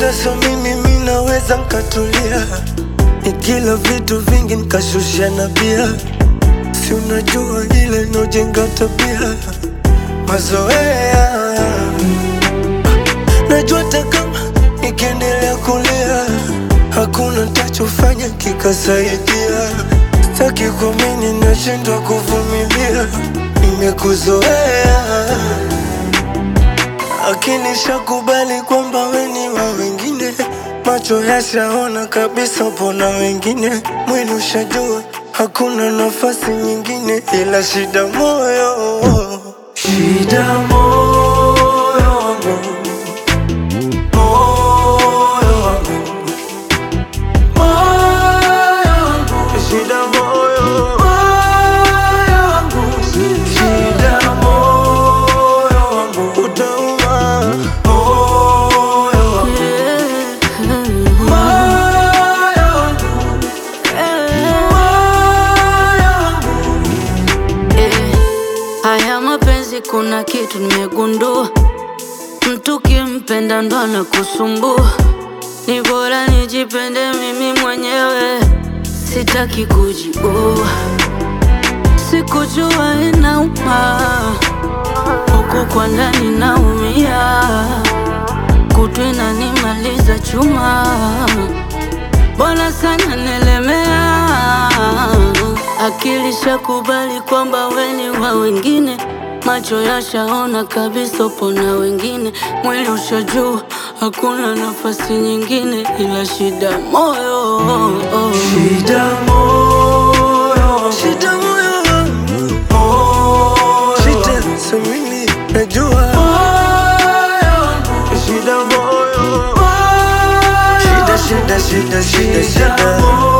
shida so mimi mi naweza nkatulia nikila vitu vingi nkashusha na bia si unajua ile nojenga tabia mazoea najua hata kama nikiendelea kulia hakuna tachofanya kikasaidia staki kuamini nashindwa kuvumilia nimekuzoea akili shakubali kwamba weni wa wengine, macho yashaona kabisa pona wengine, mwili ushajua hakuna nafasi nyingine ila shida moyo, shida moyo wangu, moyo wangu, moyo wangu, shida moyo, moyo wangu, shida moyo wangu, utauma moyo wangu, moyo wangu, moyo wangu. Eh, haya mapenzi kuna kitu nimegundua, mtu kimpenda ndo anakusumbua. Ni bora nijipende mimi mwenyewe, sitaki kujibua. Sikujua inauma, huku kwa ndani naumia, kutu inanimaliza chuma Bwana sana nelemea, akili shakubali kwamba weni wa wengine, macho yashaona kabisa upo na wengine, mwili ushajua hakuna nafasi nyingine ila shida moyo. Shida moyo, shida moyo wangu, moyo, shida so mimi najua moyo wangu, shida moyo, shida shida shida shida shida